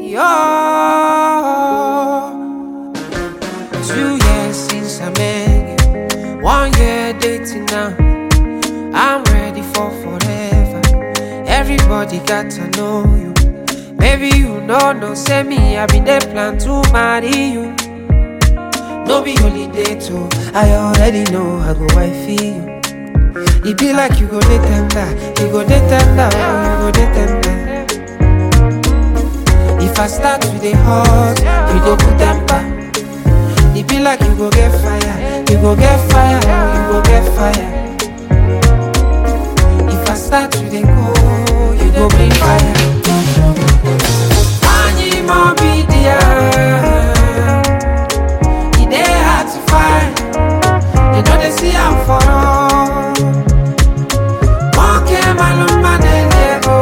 Yo, two years since I met you, one year dating now. I'm ready for forever. Everybody got to know you. Maybe you know, no, say me, I been there plan to marry you. No be holiday too. I already know I go wifey you. It be like you go dey tender, you go dey tender, oh, you go dey tender. If I start with the hot, you go put temper. It be like you go get fire, you go get fire, oh, you go get fire. If I start with the cold, you go bring fire. Anyi mo be there. It dey hard to find. You know they see I'm for all. Monkey maluma nendego.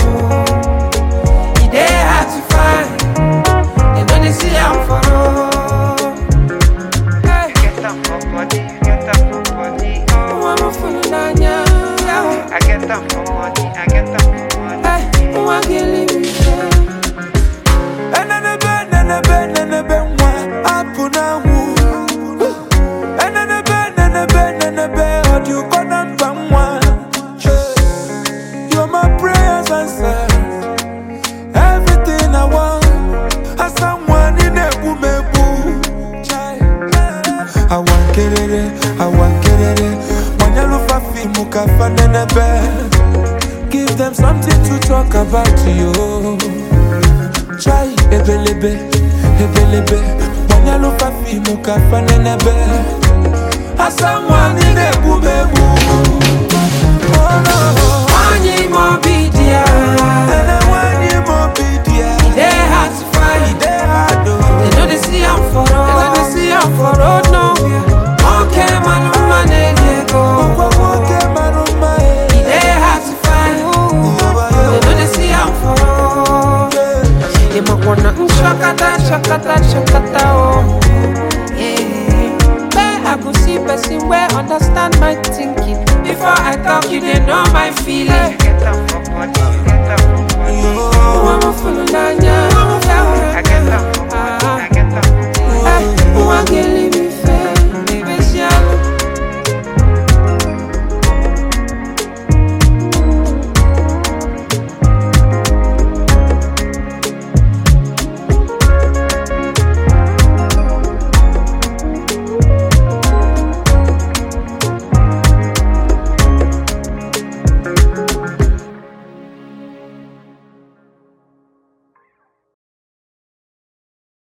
It dey hard to find. You know they see I'm for all. Hey, Get up for body, get up for body, oh. I'm a fool nanya. I get up for money, I get up for money. Hey, I'm a killing me. Enenebe, nenebe, nenebe, nwa, apụ na-anwụ. Enenebe, nenebe, nenebe, ọ dị ụkọ na mba nwa. You're my prayers answered. Everything I want. Asa nwa, ị na-egbu m egbu. Awa nkerere, awa nkerere, gbanyelụ fafimu ka fa nenebe. Give them something to talk about you. Try ebelebe, ebelebe Mwanyalu fafimu kafane nebe Asa mwani nebu mebu Oh no Anyi mo be there. Ene wani mobidia They hard to find. Ide hado They know they see I'm for road. They know they see I'm for road nowhere. Okay, man, I'm man, they go. Kwa woke maruma e They hard to find. They know they see I'm for road. They might wanna mm, shakata, shakata, shakata, oh. Yeah. Where I go see person where understand my thinking. Before I talk, you they know my feeling. Get up for body, get up for body, Oh, I'm a fool, Nanya. I get up for money, I get up for money. Hey, who I get